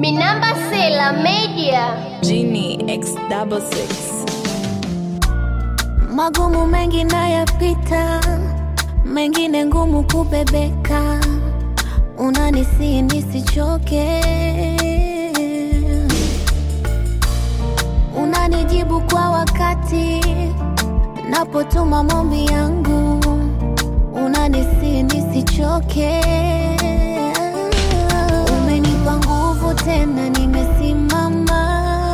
Minamba Sela Media. Genie X double six. Magumu mengi nayapita, mengine ngumu kubebeka, unanisi nisichoke, unanijibu kwa wakati napotuma maombi yangu, unanisi nisichoke, umenipa nguvu tena, nimesimama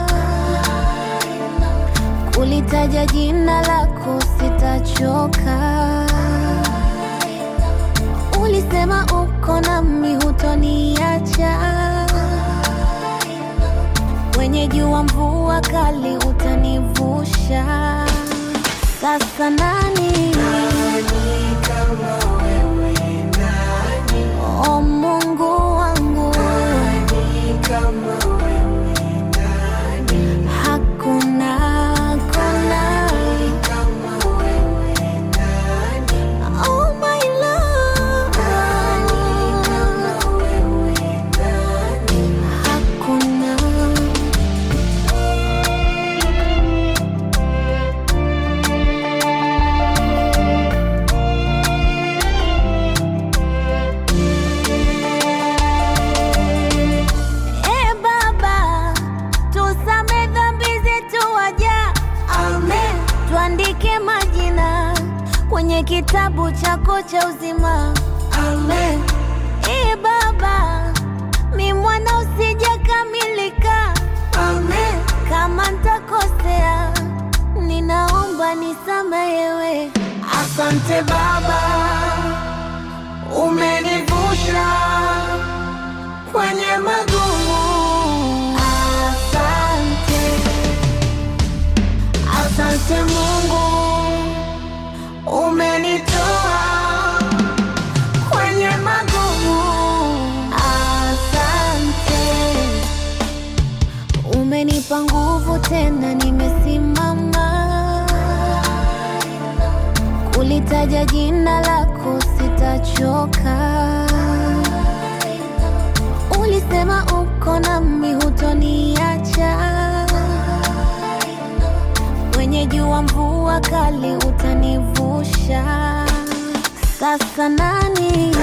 kulitaja jina lako sitachoka. Ulisema uko nami, hutoniacha. Kwenye jua, mvua kali, utanivusha. Sasa nani o Mungu wangu, hakuna hakuna Oh my love, hakuna E Baba, tusame dhambi zetu waja, amen. Tuandike majina kwenye kitabu chako cha uzima, amen. E Baba, mi mwana usijakamilika, amen. Kama ntakosea, ninaomba nisamehewe. Asante Baba, umenivusha kwenye magumu. Asante, Asante Mungu, umenitoa kwenye magumu. asante. Umenipa nguvu tena, nimesimama kulitaja jina lako, sitachoka. Ulisema uko nami, hutoniacha. Kwenye jua, mvua kali, utanivusha. Sasa nani